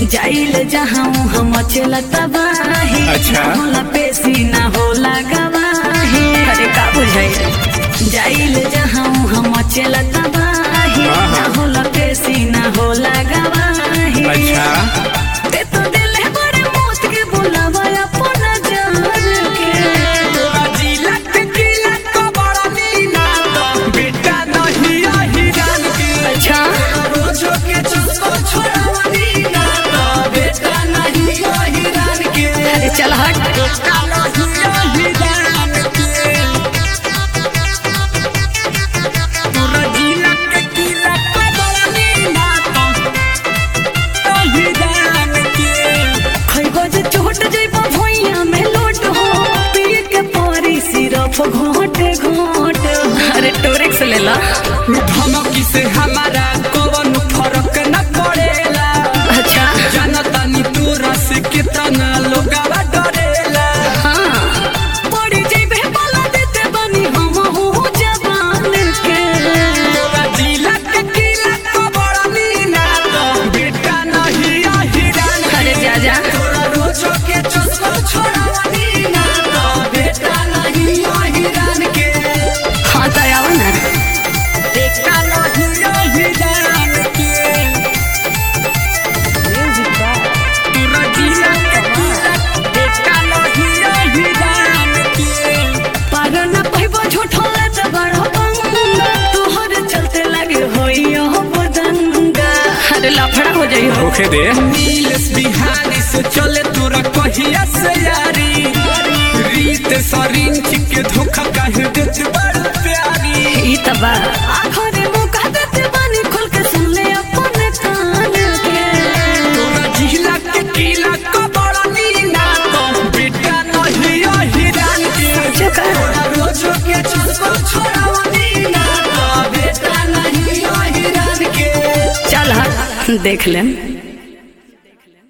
जाइल जहाँ हम चला तबाही अच्छा। ना होला पेशी ना होला गवाही अरे का बुझाई जाइल जहाँ हम चला तबाही हाँ, ना हाँ। होला पेशी ना होला गवाही अच्छा ते तो दिल है बड़े मौत के बुलावा अपना जान के अच्छा अरे चल हट खइबो जे चोट जइबो भुइया में लोट हो पिए के परी सिरप घोट घोट अरे टोरेक्स ले ला धमकी से हमारा कौन फर्क न पड़ेला अच्छा जनतानी तोरा से कितना लोगावा डरेला हाँ पड़ी जइबे बाला देते बनी हम हो जवान के तोरा जिला के किला को बड़ा नीना तो बेटा नहीं हिरान अरे जा जा तोरा रोजो के चस्को छोड़ा नीना तो बेटा नहीं हिरान के हाँ तो आओ ना बेटा नहीं हिरान के तोरा जिला के किला बेटा नहीं हिरान के पागल न कहबो झूठो ले बड़ा पंगा तोहर चलते लगे होई हो बदंगा अरे लफड़ा हो जाई हो होखे दे नीलेश बिहारी से चले तोरा कहिया से यारी रीत सरिंच के धोखा काहे देत बड़ प्यारी ई तबा आखरे मुका देते बानी खोल के सुन ले अपने कान के तोरा जिला के किला को बड़ा नीना तो बेटा नहीं हिरान के चका तोरा रोजो के चस्को छोड़ा नीना तो बेटा नहीं हिरान के चल हट देख लेम